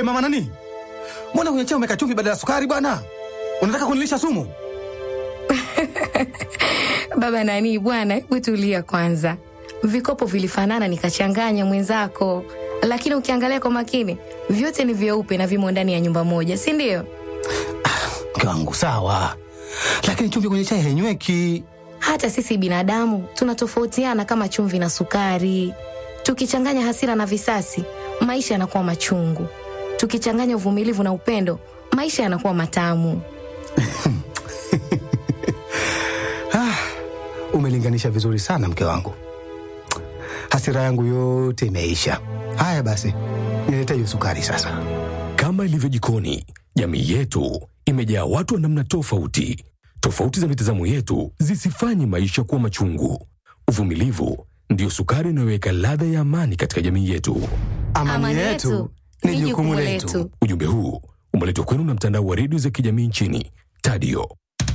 mama nani, mbona kwenye chai umeweka chumvi badala ya sukari bwana? Unataka kunilisha sumu? Baba nani bwana, hebu tulia kwanza. Vikopo vilifanana nikachanganya mwenzako, lakini ukiangalia kwa makini vyote ni vyeupe na vimo ndani ya nyumba moja, si ndio? Mke wangu sawa, lakini chumvi kwenye chai hainyweki. Hata sisi binadamu tunatofautiana kama chumvi na sukari. Tukichanganya hasira na visasi, maisha yanakuwa machungu. Tukichanganya uvumilivu na upendo, maisha yanakuwa matamu. Ah, umelinganisha vizuri sana mke wangu, hasira yangu yote imeisha. Haya basi, nilete hiyo sukari sasa. Kama ilivyo jikoni, jamii yetu imejaa watu wa namna tofauti. Tofauti za mitazamo yetu zisifanye maisha kuwa machungu. Uvumilivu ndiyo sukari inayoweka ladha ya amani katika jamii yetu. Amani, yetu ni jukumu letu. Ujumbe huu umeletwa kwenu na mtandao wa redio za kijamii nchini Tadio.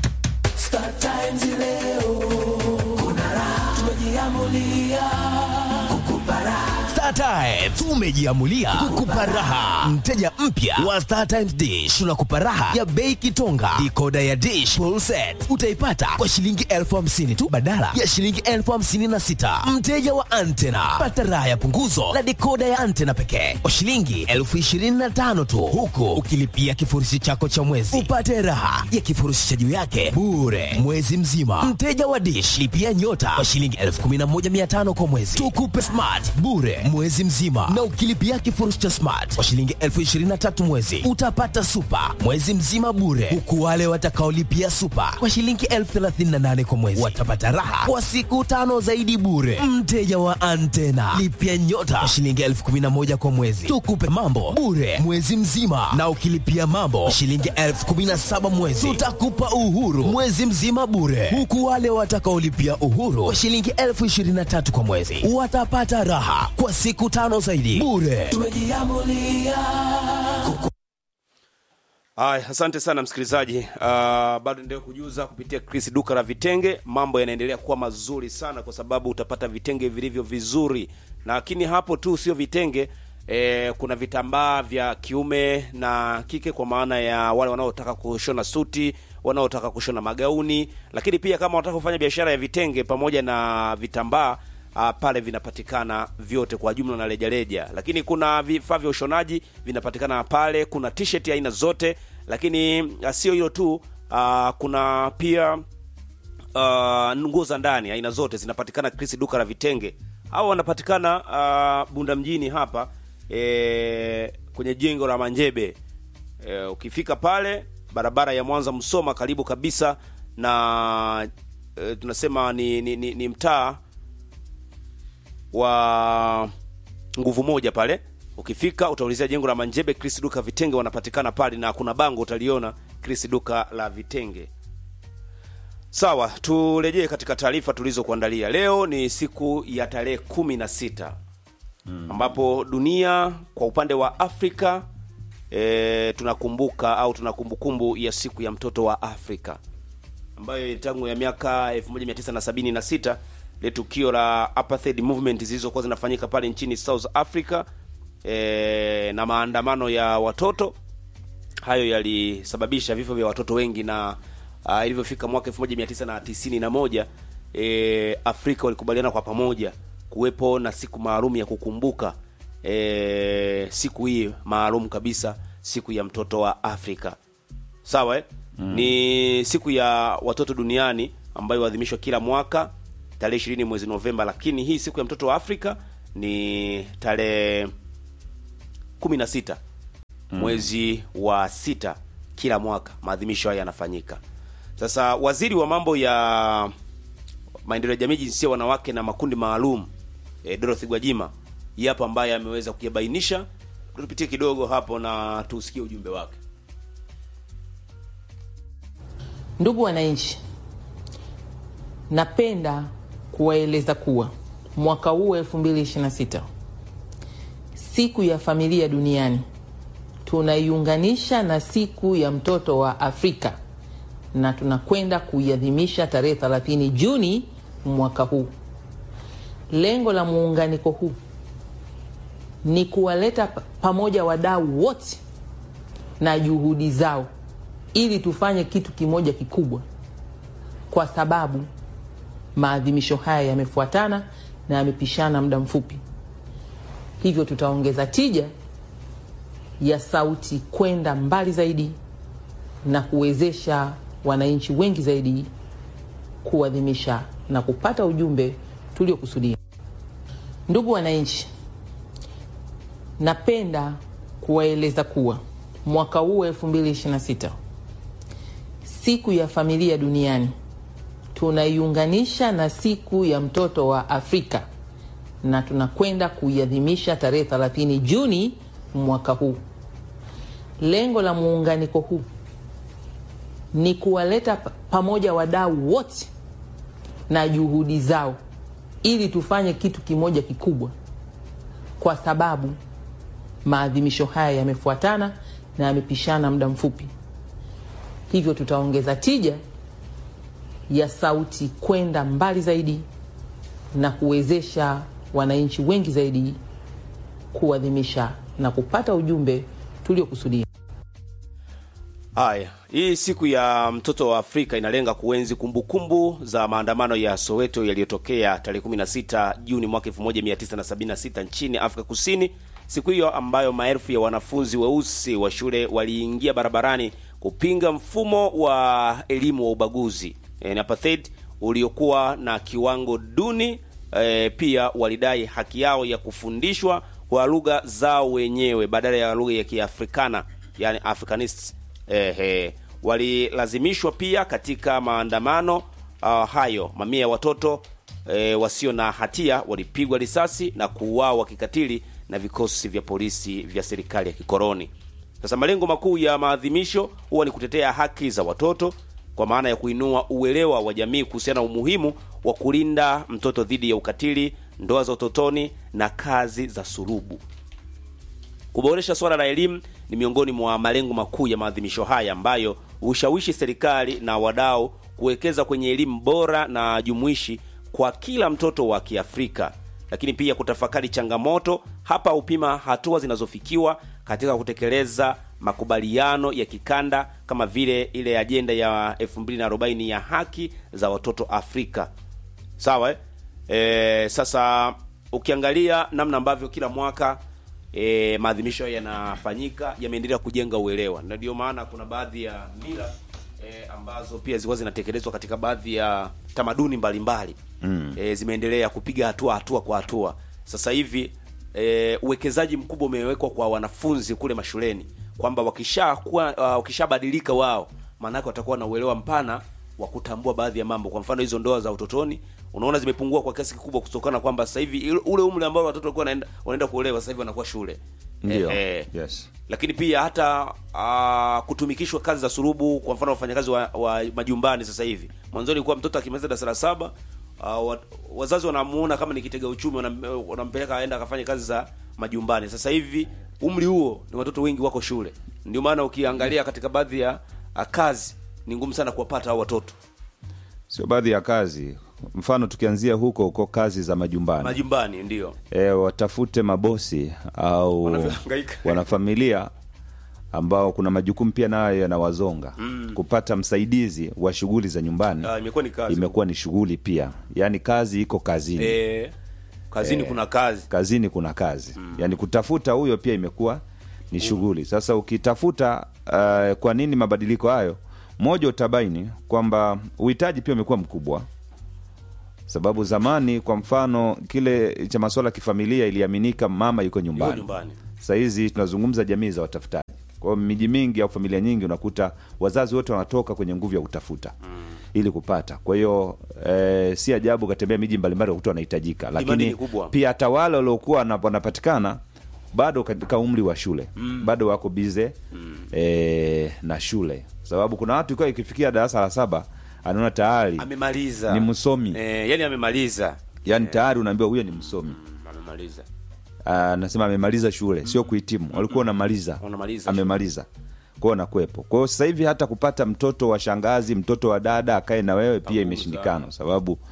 Star Times tumejiamulia kukupa raha. Mteja mpya wa Star Times Dish tunakupa raha ya bei kitonga. Dikoda ya Dish full set utaipata kwa shilingi elfu hamsini tu badala ya shilingi elfu hamsini na sita. Mteja wa antena pata raha ya punguzo la dikoda ya antena pekee kwa shilingi elfu ishirini na tano tu, huku ukilipia kifurushi chako cha mwezi upate raha ya kifurushi cha juu yake bure mwezi mzima. Mteja wa Dish lipia nyota kwa shilingi elfu kumi na moja mia tano kwa mwezi, tukupe smart bure mwezi mzima, na ukilipia kifurushi cha smart kwa shilingi elfu ishirini na tatu mwezi utapata super mwezi mzima bure, huku wale watakaolipia super kwa shilingi elfu thelathini na nane kwa mwezi watapata raha kwa siku tano zaidi bure. Mteja wa antena lipia nyota kwa shilingi elfu kumi na moja kwa mwezi, tukupe mambo bure mwezi mzima, na ukilipia mambo kwa shilingi elfu kumi na saba mwezi tutakupa uhuru mwezi mzima bure, huku wale watakaolipia uhuru kwa shilingi elfu ishirini na tatu kwa mwezi watapata raha kwa siku tano zaidi bure. Haya, asante sana msikilizaji. Uh, bado endelea kujuza kupitia Chris duka la vitenge. Mambo yanaendelea kuwa mazuri sana, kwa sababu utapata vitenge vilivyo vizuri, lakini hapo tu sio vitenge eh, kuna vitambaa vya kiume na kike, kwa maana ya wale wanaotaka kushona suti, wanaotaka kushona magauni, lakini pia kama wanataka kufanya biashara ya vitenge pamoja na vitambaa Uh, pale vinapatikana vyote kwa jumla na rejareja, lakini kuna vifaa vya ushonaji vinapatikana pale. Kuna t-shirt aina zote, lakini uh, sio hilo tu uh, kuna pia uh, nguo za ndani aina zote zinapatikana Chris duka la vitenge. Hao wanapatikana uh, Bunda mjini hapa e, kwenye jengo la Manjebe e, ukifika pale barabara ya Mwanza Msoma, karibu kabisa na e, tunasema ni, ni, ni, ni mtaa wa nguvu moja pale. Ukifika utaulizia jengo la Manjebe, Chris duka vitenge wanapatikana pale, na kuna bango utaliona Chris duka la vitenge. Sawa, turejee katika taarifa tulizokuandalia leo. Ni siku ya tarehe kumi na sita ambapo dunia kwa upande wa Afrika e, tunakumbuka au tuna kumbukumbu ya siku ya mtoto wa Afrika ambayo tangu ya miaka 1976 ile tukio la apartheid movement zilizokuwa zinafanyika pale nchini South Africa e, na maandamano ya watoto hayo yalisababisha vifo vya watoto wengi na uh, ilivyofika mwaka 1991 e, Afrika walikubaliana kwa pamoja kuwepo na siku maalum ya kukumbuka e, siku hii maalum kabisa, siku ya mtoto wa Afrika. Sawa eh? Mm. Ni siku ya watoto duniani ambayo huadhimishwa kila mwaka tarehe ishirini mwezi Novemba, lakini hii siku ya mtoto wa Afrika ni tarehe kumi na sita mwezi wa sita kila mwaka, maadhimisho haya yanafanyika. Sasa waziri wa mambo ya maendeleo ya jamii, jinsia, wanawake na makundi maalum e, Dorothy Gwajima yapo ambaye ameweza kuyabainisha. Tupitie kidogo hapo na tusikie ujumbe wake. Ndugu wananchi, napenda kuwaeleza kuwa mwaka huu 2026 siku ya familia duniani tunaiunganisha na siku ya mtoto wa Afrika na tunakwenda kuiadhimisha tarehe 30 Juni mwaka huu. Lengo la muunganiko huu ni kuwaleta pamoja wadau wote na juhudi zao ili tufanye kitu kimoja kikubwa, kwa sababu maadhimisho haya yamefuatana na yamepishana muda mfupi, hivyo tutaongeza tija ya sauti kwenda mbali zaidi na kuwezesha wananchi wengi zaidi kuadhimisha na kupata ujumbe tuliokusudia. Ndugu wananchi, napenda kuwaeleza kuwa mwaka huu 2026 siku ya familia duniani tunaiunganisha na siku ya mtoto wa Afrika na tunakwenda kuiadhimisha tarehe 30 Juni mwaka huu. Lengo la muunganiko huu ni kuwaleta pa- pamoja wadau wote na juhudi zao ili tufanye kitu kimoja kikubwa, kwa sababu maadhimisho haya yamefuatana na yamepishana muda mfupi, hivyo tutaongeza tija ya sauti kwenda mbali zaidi na kuwezesha wananchi wengi zaidi kuadhimisha na kupata ujumbe tuliokusudia. Haya, hii siku ya mtoto wa Afrika inalenga kuenzi kumbukumbu za maandamano ya Soweto yaliyotokea tarehe 16 Juni mwaka 1976 nchini Afrika Kusini. Siku hiyo ambayo maelfu ya wanafunzi weusi wa shule waliingia barabarani kupinga mfumo wa elimu wa ubaguzi eh, apartheid uliokuwa na kiwango duni. E, pia walidai haki yao ya kufundishwa kwa lugha zao wenyewe badala ya lugha ya Kiafrikana, yani Africanists. Ehe, walilazimishwa pia katika maandamano uh, hayo. Mamia ya watoto e, wasio na hatia walipigwa risasi na kuuawa kikatili na vikosi vya polisi vya serikali ya kikoloni. Sasa malengo makuu ya maadhimisho huwa ni kutetea haki za watoto kwa maana ya kuinua uelewa wa jamii kuhusiana na umuhimu wa kulinda mtoto dhidi ya ukatili, ndoa za utotoni na kazi za surubu. Kuboresha swala la elimu ni miongoni mwa malengo makuu ya maadhimisho haya ambayo hushawishi serikali na wadau kuwekeza kwenye elimu bora na jumuishi kwa kila mtoto wa Kiafrika, lakini pia kutafakari changamoto hapa, hupima hatua zinazofikiwa katika kutekeleza makubaliano ya kikanda kama vile ile ajenda ya 2040 ya haki za watoto Afrika. Sawa eh? E, sasa ukiangalia namna ambavyo kila mwaka e, maadhimisho yanafanyika yameendelea kujenga uelewa, na ndio maana kuna baadhi ya mila e, ambazo pia zilikuwa zinatekelezwa katika baadhi ya tamaduni mbalimbali mm. e, zimeendelea kupiga hatua hatua kwa hatua. Sasa hivi e, uwekezaji mkubwa umewekwa kwa wanafunzi kule mashuleni kwamba wakishakuwa uh, wakishabadilika wao, maanake watakuwa na uelewa mpana wa kutambua baadhi ya mambo. Kwa mfano hizo ndoa za utotoni unaona zimepungua kwa kiasi kikubwa kutokana kwamba sasa hivi ile- ule umri ambao watoto walikuwa wanaenda wanaenda kuolewa sasa hivi wanakuwa shule. Ndio. Eh, eh. Yes. Lakini pia hata uh, kutumikishwa kazi za surubu, kwa mfano wafanyakazi wa, wa majumbani sasa hivi. Mwanzoni ilikuwa mtoto akimaliza darasa la saba uh, wa, wazazi wanamuona kama ni kitega uchumi, wanam- wanampeleka aenda akafanya kazi za majumbani. Sasa hivi umri huo ni watoto wengi wako shule, ndio maana ukiangalia katika baadhi ya uh, kazi ni ngumu sana kuwapata hao watoto Sio baadhi ya kazi, mfano tukianzia huko huko kazi za majumbani majumbani, ndio e, watafute mabosi au Wanavyohangaika. wanafamilia ambao kuna majukumu pia nayo yanawazonga mm. kupata msaidizi wa shughuli za nyumbani uh, imekuwa ni kazi imekuwa ni shughuli pia yaani kazi iko kazini eh, kazini kuna kazi kazini kuna kazi mm. yaani kutafuta huyo pia imekuwa ni shughuli sasa ukitafuta uh, kwa nini mabadiliko hayo moja utabaini kwamba uhitaji pia umekuwa mkubwa sababu zamani kwa mfano kile cha masuala ya kifamilia iliaminika mama yuko yuko nyumbani nyumbani sahizi tunazungumza jamii za watafutaji kwa hiyo miji mingi au familia nyingi unakuta wazazi wote wanatoka kwenye nguvu ya kutafuta mm. ili kupata kwa hiyo e, si ajabu ukatembea miji mbalimbali ukakuta wanahitajika Demand lakini ni kubwa. pia hata wale waliokuwa wana- wanapatikana bado katika umri wa shule mm. bado wako bize mm. e, na shule sababu kuna watu ikiwa ikifikia darasa la saba anaona tayari amemaliza Ni msomi. eh, yani amemaliza yani tayari unaambiwa huyo ni msomi Mm, amemaliza anasema amemaliza shule sio kuhitimu walikuwa unamaliza Unamaliza amemaliza kwao anakuwepo kwa hiyo sasa hivi hata kupata mtoto wa shangazi mtoto wa dada akae na wewe pia imeshindikana sababu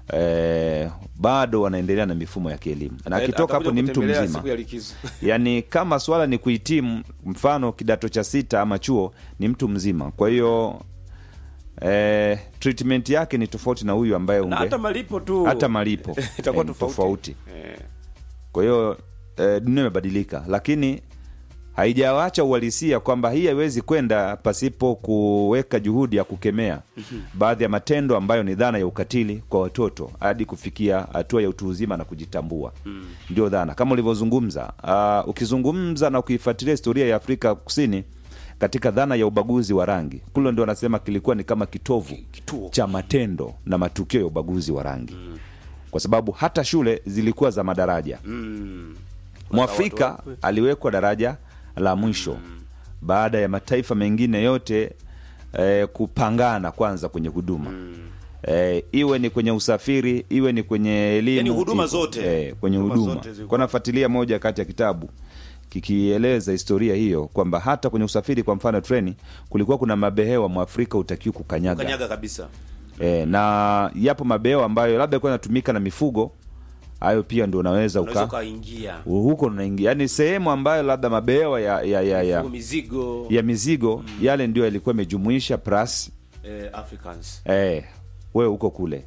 eh, bado wanaendelea na mifumo ya kielimu na Eh, akitoka hapo atakuja ni mtu kutembelea mzima siku ya likizo. yaani kama swala ni kuhitimu mfano kidato cha sita ama chuo ni mtu mzima kwa hiyo eh, treatment yake ni tofauti na huyu ambaye na unge hata malipo tu hata malipo itakuwa eh, ni tofauti. tofauti Eh. kwa hiyo eh, dunia imebadilika lakini haijawacha uhalisia kwamba hii haiwezi kwenda pasipo kuweka juhudi ya kukemea baadhi ya matendo ambayo ni dhana ya ukatili kwa watoto hadi kufikia hatua ya utu uzima na kujitambua ndio dhana kama ulivyozungumza uh, ukizungumza na ukiifuatilia historia ya afrika kusini katika dhana ya ubaguzi wa rangi kule ndio wanasema kilikuwa ni kama kitovu kituo. cha matendo na matukio ya ubaguzi wa rangi kwa sababu hata shule zilikuwa za madaraja Mm. mwafrika watu wakwe. aliwekwa daraja la mwisho baada ya mataifa mengine yote eh, kupangana kwanza kwenye huduma eh, iwe ni kwenye usafiri iwe ni kwenye elimu Yaani huduma iwe- zote. eh, kwenye Huduma huduma zote zilikuwa- kwa nafuatilia moja kati ya kitabu kikieleza historia hiyo kwamba hata kwenye usafiri kwa mfano treni kulikuwa kuna mabehewa mwafrika utakiwa kukanyaga kanyaga kabisa e, na yapo mabehewa ambayo labda kuwa natumika na mifugo hayo pia ndio unaweza unaweza uka ukaingia huko unaingia yani sehemu ambayo labda mabehewa ya ya ya, ya, Mifugo, mizigo ya mizigo yale ndio yalikuwa yamejumuisha plus eh, africans eh, wewe uko kule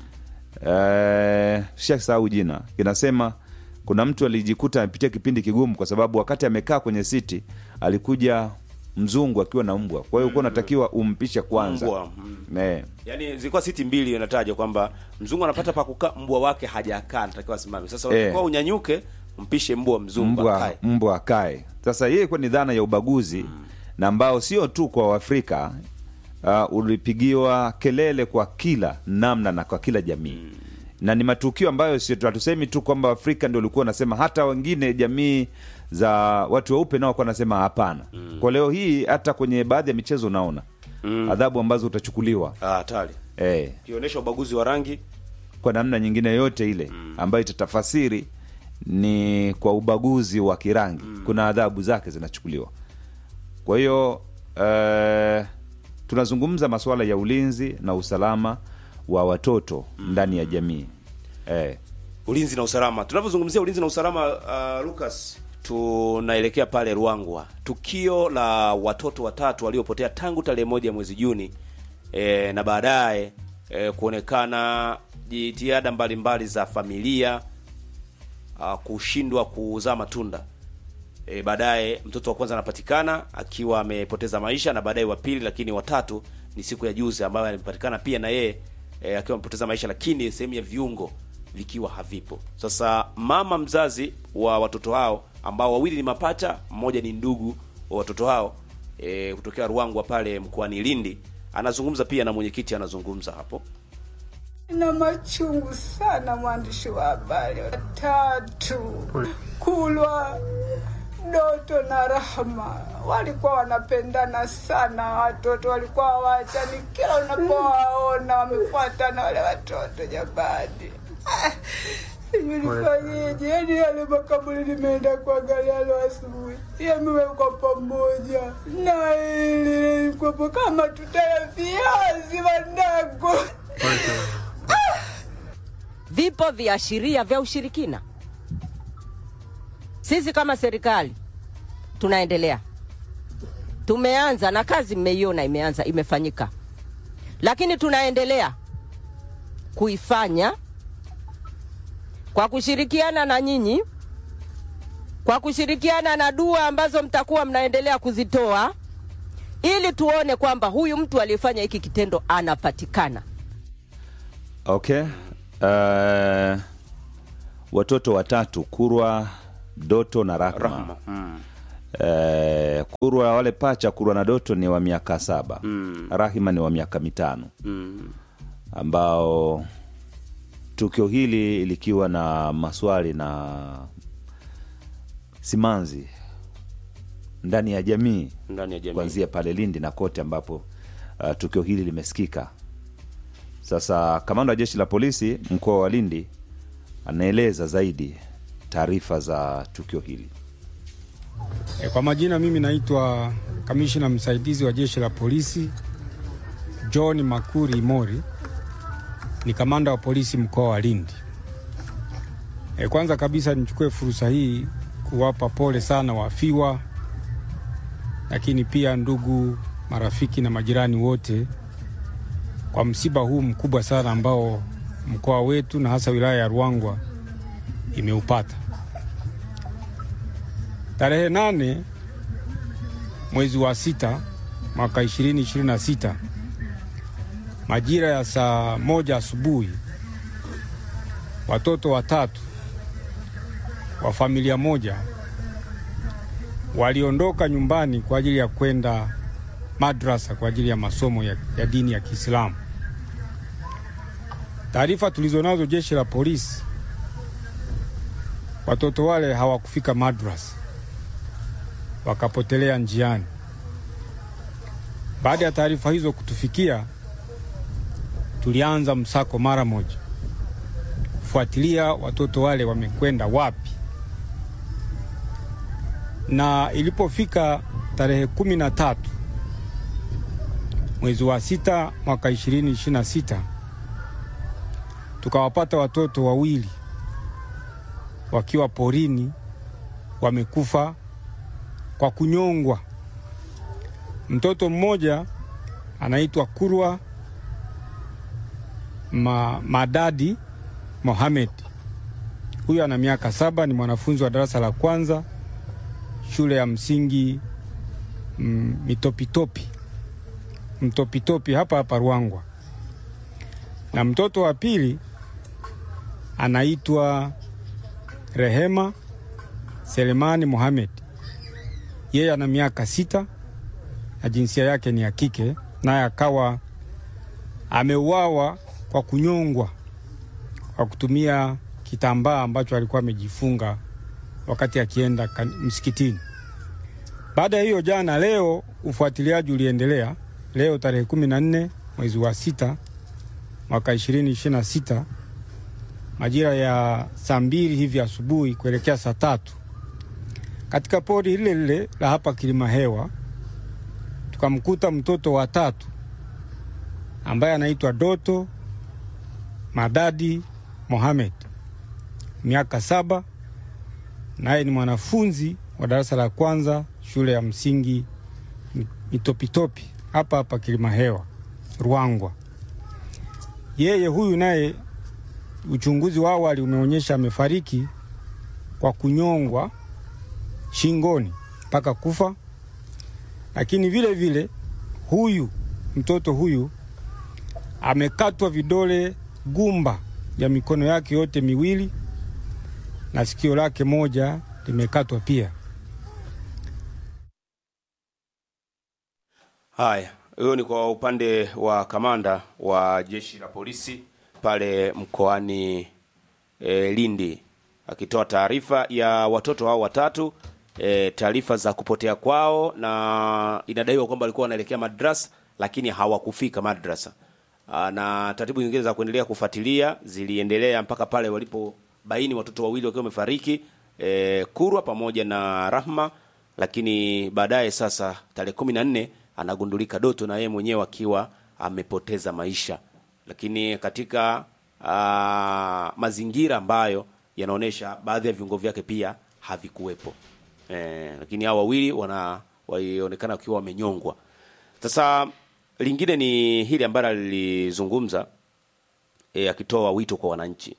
eh, shasahau jina inasema kuna mtu alijikuta amepitia kipindi kigumu kwa sababu wakati amekaa kwenye siti alikuja mzungu akiwa na mbwa kwa hiyo ulikuwa unatakiwa umpishe kwanza mbwa mm. eh, yaani zilikuwa siti mbili inataja kwamba mzungu anapata pa kukaa mbwa wake hajakaa anatakiwa asimame sasa Eh. unatakiwa unyanyuke mpishe mbwa mzungu mbwa akae mbwa akae sasa hii ilikuwa ni dhana ya ubaguzi na ambao sio tu kwa waafrika uh, ulipigiwa kelele kwa kila namna na kwa kila jamii na ni matukio ambayo sio hatusemi tu kwamba afrika ndio ulikuwa unasema hata wengine jamii za watu weupe nao walikuwa wanasema hapana kwa leo hii hata kwenye baadhi ya michezo unaona adhabu ambazo utachukuliwa Ah, hatari eh, ukionyesha ubaguzi wa rangi kwa namna nyingine yote ile ambayo itatafasiri ni kwa ubaguzi wa kirangi kuna adhabu zake zinachukuliwa kwa hiyo eh, tunazungumza masuala ya ulinzi na usalama wa watoto ndani ya jamii eh, ulinzi na usalama tunavyozungumzia ulinzi na usalama uh, lucas tunaelekea pale ruangwa tukio la watoto watatu waliopotea tangu tarehe moja mwezi juni e, na baadaye e, kuonekana jitihada mbalimbali za familia uh, kushindwa kuzaa matunda e, baadaye mtoto wa kwanza anapatikana akiwa amepoteza maisha na baadaye wa pili lakini watatu ni siku ya juzi ambayo alipatikana pia na yeye e, akiwa amepoteza maisha lakini sehemu ya viungo vikiwa havipo sasa mama mzazi wa watoto hao ambao wawili ni mapacha mmoja ni ndugu wa watoto hao e, kutokea ruangwa pale mkoani lindi anazungumza pia na mwenyekiti anazungumza hapo na machungu sana, mwandishi wa habari. Watatu Kulwa, Doto na Rahma walikuwa wanapendana sana, watoto walikuwa hawaachani, kila unapowaona wamefuatana wale watoto. Jamani, Ah, sijui nifanyeje. Yani yale makaburi nimeenda kuangalia leo asubuhi, yamewekwa pamoja na ili ilikuwepo kama tuta ya viazi wandago vipo viashiria vya ushirikina. Sisi kama serikali tunaendelea, tumeanza na kazi, mmeiona imeanza, imefanyika, lakini tunaendelea kuifanya kwa kushirikiana na nyinyi, kwa kushirikiana na dua ambazo mtakuwa mnaendelea kuzitoa, ili tuone kwamba huyu mtu aliyefanya hiki kitendo anapatikana. okay uh, watoto watatu kurwa doto na rahma, rahma mm. Eh, kurwa wale pacha kurwa na doto ni wa miaka saba mm. rahima ni wa miaka mitano Mm. ambao tukio hili likiwa na maswali na simanzi ndani ya jamii ndani ya jamii kuanzia pale lindi na kote ambapo uh, tukio hili limesikika sasa kamanda wa jeshi la polisi mkoa wa lindi anaeleza zaidi taarifa za tukio hili E, kwa majina mimi naitwa kamishina msaidizi wa jeshi la polisi John Makuri Mori. ni kamanda wa polisi mkoa wa Lindi. E, kwanza kabisa nichukue fursa hii kuwapa pole sana wafiwa, lakini pia ndugu, marafiki na majirani wote kwa msiba huu mkubwa sana ambao mkoa wetu na hasa wilaya ya Ruangwa imeupata. Tarehe nane mwezi wa sita mwaka ishirini ishirini na sita majira ya saa moja asubuhi watoto watatu wa familia moja waliondoka nyumbani kwa ajili ya kwenda madrasa kwa ajili ya masomo ya, ya dini ya Kiislamu. Taarifa tulizonazo jeshi la polisi, watoto wale hawakufika madrasa, wakapotelea njiani. Baada ya taarifa hizo kutufikia, tulianza msako mara moja kufuatilia watoto wale wamekwenda wapi, na ilipofika tarehe kumi na tatu mwezi wa sita mwaka ishirini ishirini na sita tukawapata watoto wawili wakiwa porini wamekufa kwa kunyongwa. Mtoto mmoja anaitwa Kurwa Ma, Madadi Mohamed. Huyu ana miaka saba, ni mwanafunzi wa darasa la kwanza shule ya msingi mm, Mitopitopi Mtopitopi hapa hapa Ruangwa, na mtoto wa pili anaitwa Rehema Selemani Mohamed. Yeye ana miaka sita na jinsia yake ni ya kike, naye akawa ameuawa kwa kunyongwa kwa kutumia kitambaa ambacho alikuwa amejifunga wakati akienda msikitini. Baada ya hiyo, jana leo ufuatiliaji uliendelea. Leo tarehe kumi na nne mwezi wa sita mwaka ishirini ishirini na sita majira ya saa mbili hivi asubuhi kuelekea saa tatu katika pori lile lile la hapa Kilima Hewa tukamkuta mtoto wa tatu ambaye anaitwa Doto Madadi Mohamed, miaka saba, naye ni mwanafunzi wa darasa la kwanza shule ya msingi Mitopitopi hapa hapa Kilima Hewa Ruangwa. Yeye huyu naye uchunguzi wa awali umeonyesha amefariki kwa kunyongwa shingoni mpaka kufa, lakini vile vile huyu mtoto huyu amekatwa vidole gumba ya mikono yake yote miwili na sikio lake moja limekatwa pia. Haya, huyo ni kwa upande wa kamanda wa jeshi la polisi pale mkoani e, Lindi akitoa taarifa ya watoto hao watatu e, taarifa za kupotea kwao, na inadaiwa kwamba walikuwa wanaelekea madrasa lakini hawakufika madrasa. Aa, na taratibu nyingine za kuendelea kufuatilia ziliendelea mpaka pale walipobaini watoto wawili wakiwa wamefariki e, Kurwa pamoja na Rahma, lakini baadaye sasa tarehe kumi na nne anagundulika Doto na yeye mwenyewe akiwa amepoteza maisha, lakini katika aa, mazingira ambayo yanaonyesha baadhi ya viungo vyake pia havikuwepo. E, lakini hao wawili wana walionekana wakiwa wamenyongwa. Sasa lingine ni hili ambalo alilizungumza e, akitoa wito kwa wananchi.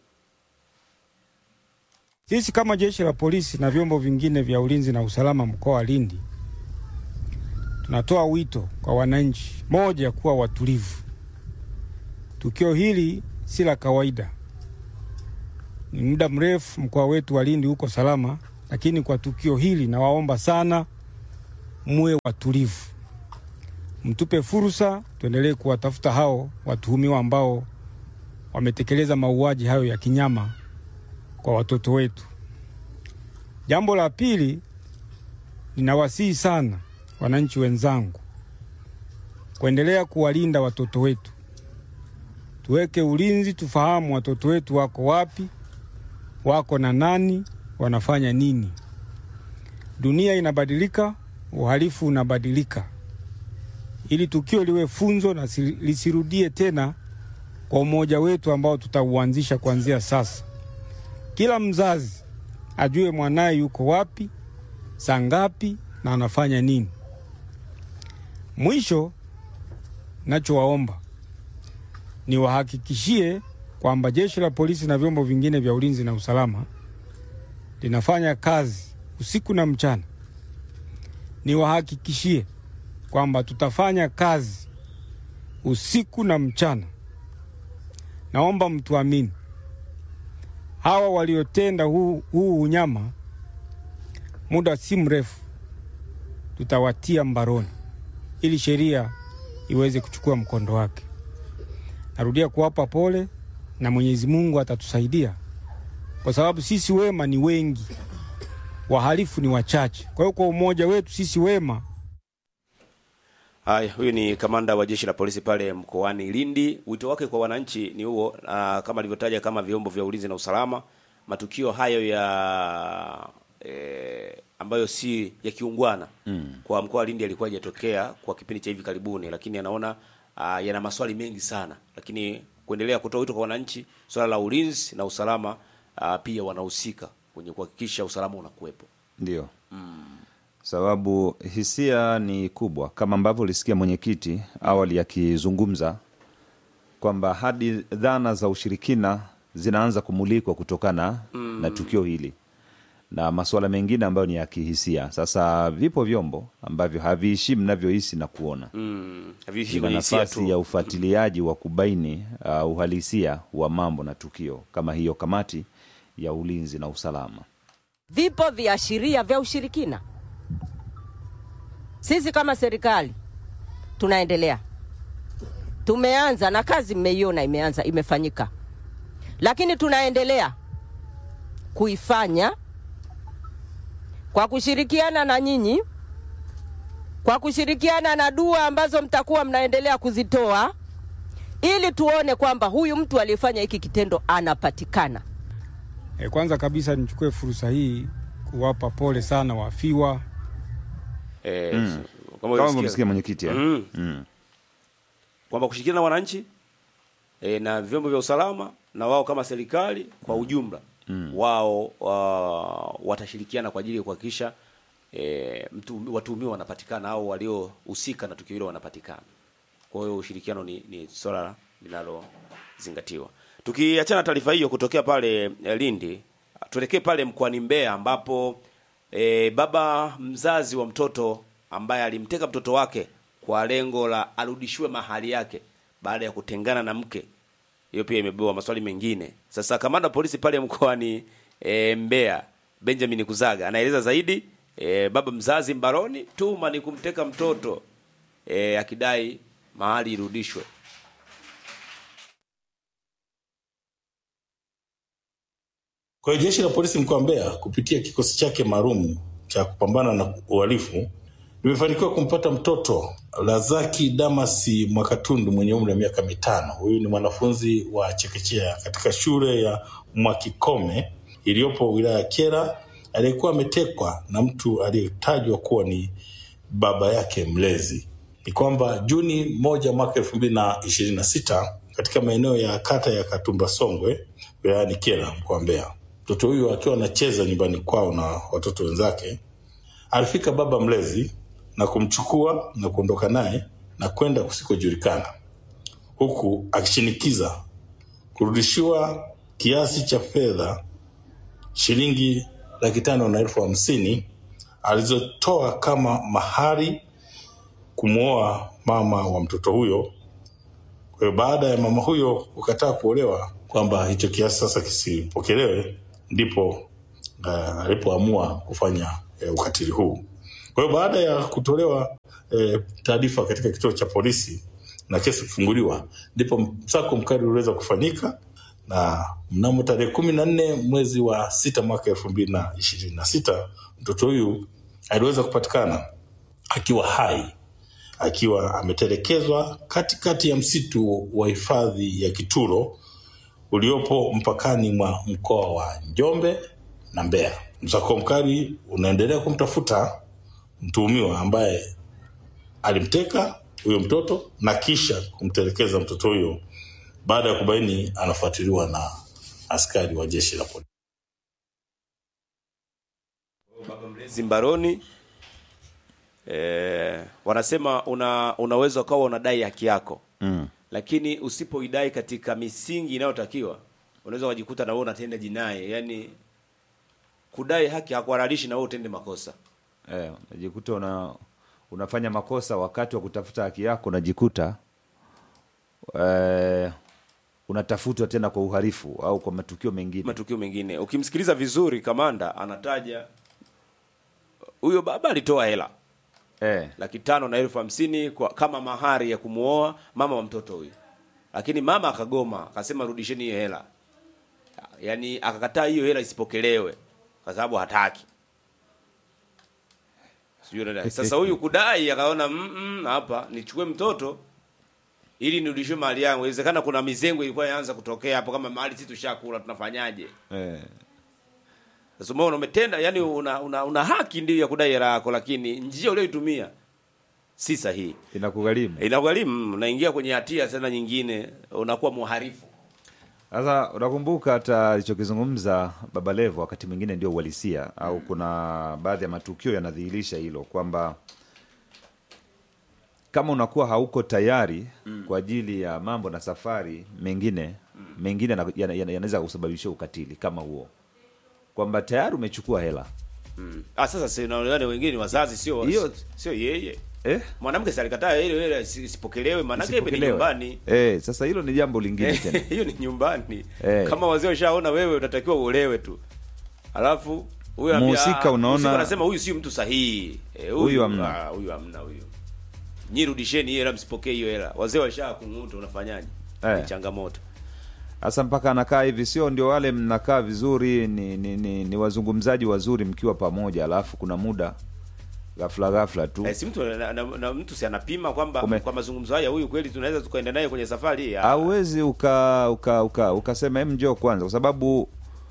Sisi kama jeshi la polisi na vyombo vingine vya ulinzi na usalama mkoa wa Lindi tunatoa wito kwa wananchi, moja, kuwa watulivu. Tukio hili si la kawaida, ni muda mrefu mkoa wetu wa Lindi uko salama, lakini kwa tukio hili nawaomba sana muwe watulivu, mtupe fursa, tuendelee kuwatafuta hao watuhumiwa ambao wametekeleza mauaji hayo ya kinyama kwa watoto wetu. Jambo la pili, ninawasihi sana wananchi wenzangu kuendelea kuwalinda watoto wetu. Tuweke ulinzi, tufahamu watoto wetu wako wapi, wako na nani, wanafanya nini. Dunia inabadilika, uhalifu unabadilika. Ili tukio liwe funzo na si- lisirudie tena, kwa umoja wetu ambao tutauanzisha kuanzia sasa, kila mzazi ajue mwanaye yuko wapi, saa ngapi na anafanya nini. Mwisho, nachowaomba niwahakikishie kwamba jeshi la polisi na vyombo vingine vya ulinzi na usalama linafanya kazi usiku na mchana. Niwahakikishie kwamba tutafanya kazi usiku na mchana. Naomba mtuamini, hawa waliotenda huu, huu unyama, muda si mrefu tutawatia mbaroni ili sheria iweze kuchukua mkondo wake. Narudia kuwapa pole na Mwenyezi Mungu atatusaidia, kwa sababu sisi wema ni wengi, wahalifu ni wachache. Kwa hiyo kwa umoja wetu sisi wema Haya, huyu ni kamanda wa jeshi la polisi pale mkoani Lindi. Wito wake kwa wananchi ni huo, na kama alivyotaja kama vyombo vya ulinzi na usalama, matukio hayo ya e, ambayo si ya kiungwana mm. kwa mkoa wa Lindi yalikuwa hajatokea kwa kipindi cha hivi karibuni, lakini anaona uh, yana maswali mengi sana, lakini kuendelea kutoa wito kwa wananchi, swala la ulinzi na usalama uh, pia wanahusika kwenye kuhakikisha usalama unakuwepo. Ndio sababu hisia ni kubwa, kama ambavyo ulisikia mwenyekiti awali akizungumza kwamba hadi dhana za ushirikina zinaanza kumulikwa kutokana na tukio hili na masuala mengine ambayo ni ya kihisia. Sasa vipo vyombo ambavyo haviishi mnavyohisi na kuona Mm, haviishi vina kwenye hisia nafasi tu. ya ufuatiliaji wa kubaini uh, uhalisia wa mambo na tukio kama hiyo kamati ya ulinzi na usalama. Vipo viashiria vya ushirikina. Sisi kama serikali tunaendelea, tumeanza na kazi, mmeiona imeanza, imefanyika, lakini tunaendelea kuifanya kwa kushirikiana na nyinyi, kwa kushirikiana na dua ambazo mtakuwa mnaendelea kuzitoa, ili tuone kwamba huyu mtu aliyefanya hiki kitendo anapatikana. E, kwanza kabisa nichukue fursa hii kuwapa pole sana wafiwa. Eh, Mm. kama Kama ulisikia- umesikia mwenyekiti eh? Mm. Mm. kwamba kushirikiana na wananchi e, na vyombo vya usalama na wao kama serikali kwa ujumla mm. wao wa, watashirikiana kwa ajili ya kuhakikisha e, mtu watuhumiwa wanapatikana au waliohusika na tukio hilo wanapatikana. Kwa hiyo ushirikiano ni, ni swala linalozingatiwa. Tukiachana na taarifa hiyo kutokea pale eh, Lindi, tuelekee pale mkoani Mbeya ambapo e, baba mzazi wa mtoto ambaye alimteka mtoto wake kwa lengo la arudishiwe mahali yake baada ya kutengana na mke. Hiyo pia imebeba maswali mengine. Sasa kamanda wa polisi pale mkoani e, Mbeya Benjamin Kuzaga anaeleza zaidi. E, baba mzazi mbaroni, tuma ni kumteka mtoto e, akidai mahali irudishwe. Kwa hiyo jeshi la polisi mkoa wa Mbeya kupitia kikosi chake maalum cha kupambana na uhalifu limefanikiwa kumpata mtoto Lazaki Damasi Mwakatundu mwenye umri wa miaka mitano. Huyu ni mwanafunzi wa chekechea katika shule ya Mwakikome iliyopo wilaya ya Kyela, aliyekuwa ametekwa na mtu aliyetajwa kuwa ni baba yake mlezi. Ni kwamba Juni moja mwaka elfu mbili na ishirini na sita katika maeneo ya kata ya Katumba Songwe wilayani Kyela mkoa wa Mbeya, mtoto huyu akiwa anacheza nyumbani kwao na watoto wenzake, alifika baba mlezi na kumchukua na kuondoka naye na kwenda kusikojulikana, huku akishinikiza kurudishiwa kiasi cha fedha shilingi laki tano na elfu hamsini alizotoa kama mahari kumwoa mama wa mtoto huyo. Kwa hiyo baada ya mama huyo kukataa kuolewa kwamba hicho kiasi sasa kisipokelewe, ndipo uh, alipoamua kufanya uh, ukatili huu. Kwa hiyo baada ya kutolewa uh, taarifa katika kituo cha polisi na kesi kufunguliwa, ndipo msako mkali uliweza kufanyika na mnamo tarehe kumi na nne mwezi wa sita mwaka elfu mbili na ishirini na sita mtoto huyu aliweza kupatikana akiwa hai akiwa ametelekezwa katikati ya msitu wa hifadhi ya Kituro uliopo mpakani mwa mkoa wa Njombe na Mbeya. Msako mkali unaendelea kumtafuta mtuhumiwa ambaye alimteka huyo mtoto na kisha kumtelekeza mtoto huyo Baada ya kubaini, anafuatiliwa na askari wa jeshi la polisi. Zimbaroni eh, wanasema una unaweza ukawa unadai haki yako Mm. lakini usipoidai katika misingi inayotakiwa unaweza ukajikuta na wewe unatenda jinai yani kudai haki hakuhalalishi na wewe utende makosa Eh, unajikuta una unafanya makosa wakati wa kutafuta haki yako, unajikuta eh, unatafutwa tena kwa uhalifu au kwa matukio mengine. matukio mengine ukimsikiliza vizuri kamanda anataja huyo baba alitoa hela eh. laki tano na elfu hamsini kwa kama mahari ya kumuoa mama wa mtoto huyu lakini mama akagoma akasema rudisheni hiyo hela yaani akakataa hiyo hela isipokelewe kwa sababu hataki sijui unaelewa. sasa huyu kudai akaona "Mm, mm, hapa nichukue mtoto ili nirudishwe mali yangu inawezekana kuna mizengo ilikuwa inaanza kutokea hapo kama mali sisi tushakula tunafanyaje Eh. sasa umeona umetenda yani una, una, una haki ndio ya kudai hela yako lakini njia uliyoitumia si sahihi Inakugharimu. inakugharimu unaingia kwenye hatia tena nyingine unakuwa muharifu Sasa unakumbuka hata alichokizungumza Baba Levo wakati mwingine ndio uhalisia au kuna baadhi ya matukio yanadhihirisha hilo kwamba kama unakuwa hauko tayari kwa ajili ya mambo na safari mengine mengine yana- yana- yana- yanaweza kusababisha ukatili kama huo, kwamba tayari umechukua hela mm. ah sasa si naonekana wengine ni wazazi sio Hiyo- sio yeye eh? mwanamke si alikataa ile ile isi- isipokelewe maana yake ni Isipokelewe. nyumbani Eh, sasa hilo ni jambo lingine tena. hiyo ni nyumbani Eh. kama wazee washaona wewe unatakiwa uolewe tu alafu huyu anambia, Mhusika ah, unaona- mhusika anasema huyu sio mtu sahihi eh, Huyu hamna. ah, huyu hamna huyu nyi rudisheni hiyo hela msipokee hiyo hela wazee washaa kung'uta unafanyaje Eh. ni changamoto Sasa mpaka anakaa hivi, sio ndio? Wale mnakaa vizuri, ni, ni, ni, ni wazungumzaji wazuri mkiwa pamoja, alafu kuna muda ghafla ghafla tu Eh, si mtu na, na, na mtu si anapima kwamba Ume- kwa mazungumzo haya huyu kweli tunaweza tukaenda naye kwenye safari hii. Ah, hauwezi uka uka uka ukasema hem, njoo kwanza, kwa sababu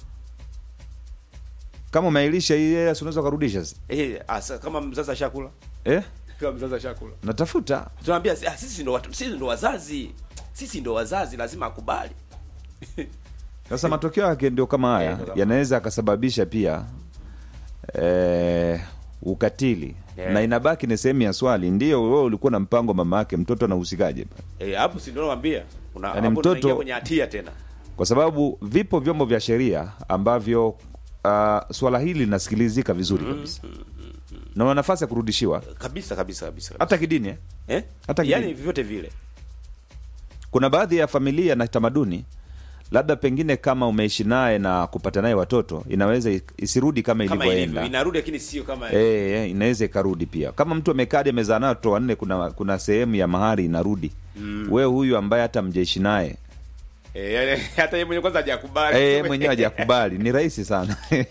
kama umeailisha hii hela, si unaweza ukarudisha sasa. Eh, asa, kama mzazi ashakula eh? kama mzazi ashakula natafuta tunaambia ah, sisi ndo watu, sisi ndo wazazi sisi ndo wazazi lazima akubali Sasa matokeo yake ndio kama haya Eh, ndio kama- yanaweza akasababisha pia eh, ukatili Yeah. na inabaki ni sehemu ya swali, ndio wewe ulikuwa na mpango mama yake, mtoto anahusikaje? eh, hapo si ndo nakwambia una Yaani hapo mtoto- tunaingia kwenye hatia tena Kwa sababu vipo vyombo vya sheria ambavyo uh, swala hili linasikilizika vizuri kabisa na una nafasi ya kurudishiwa kabisa kabisa kabisa hata kidini eh? eh? hata kidini. yani vyovyote vile Kuna baadhi ya familia na tamaduni labda pengine kama umeishi naye na kupata naye watoto inaweza i- isirudi kama kama ilivyoenda ilivyo inarudi lakini sio kama Eh, eh, inaweza ikarudi pia kama mtu amekaa hadi amezaa nayo watoto wanne kuna kuna sehemu ya mahari inarudi Mm. we huyu ambaye hata mjeishi naye eh, yani, hata yeye mwenyewe kwanza hajakubali eh, yeye mwenyewe hajakubali ni rahisi sana eh,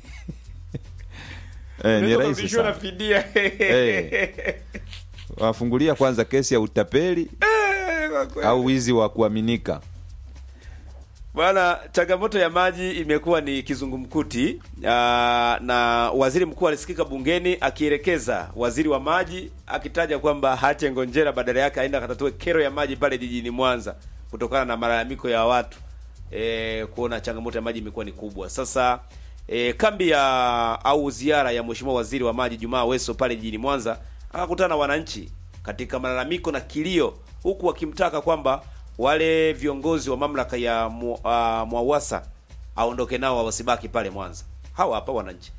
ni Unaweza rahisi kurudishiwa na sana fidia Eh. wafungulia kwanza kesi ya utapeli kwa kweli. au wizi wa kuaminika Bwana, changamoto ya maji imekuwa ni kizungumkuti aa, na waziri mkuu alisikika bungeni akielekeza waziri wa maji akitaja kwamba haache ngonjera, badala yake aenda akatatue kero ya maji pale jijini Mwanza kutokana na malalamiko ya watu e, kuona changamoto ya maji imekuwa ni kubwa. Sasa e, kambi ya au ziara ya mheshimiwa waziri wa maji Jumaa Weso pale jijini Mwanza akakutana na wananchi katika malalamiko na kilio, huku wakimtaka kwamba wale viongozi wa mamlaka ya mu, uh, Mwawasa aondoke nao wasibaki pale Mwanza. Hawa hapa wananchi.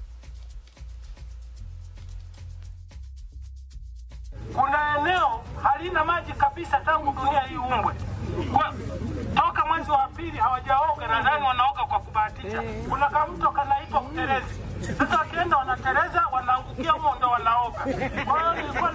kuna eneo halina maji kabisa tangu dunia hii umbwe. Kwa, toka mwezi wa pili hawajaoga, nadhani wanaoga kwa kubahatisha. Kuna kamto kanaitwa Uterezi. Sasa wakienda wanatereza, wanaangukia humo ndo wanaoga. Kwa hiyo nilikuwa